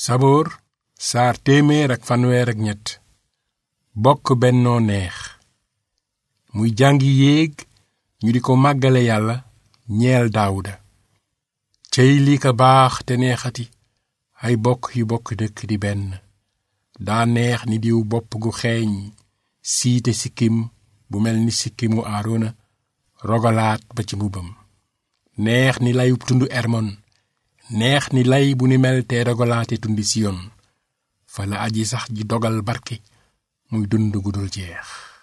saboor saar téeméer ak fanweer ak ñett bokk bennoo neex muy jàngi yéeg ñu di ko màggale yàlla ñeel daawuda cey lii ka baax te neexati ay bokk yu bokk dëkk di benn daa neex ni diw bopp gu xeeñ siite sikkim bu mel ni sikkimu aarona rogalaat ba ci mbubbam neex ni layub tundu ermon neex ni lay bu ni mel te rogalaate tundi siyon fa la aji sax ji dogal barke muy dund gu dul jeex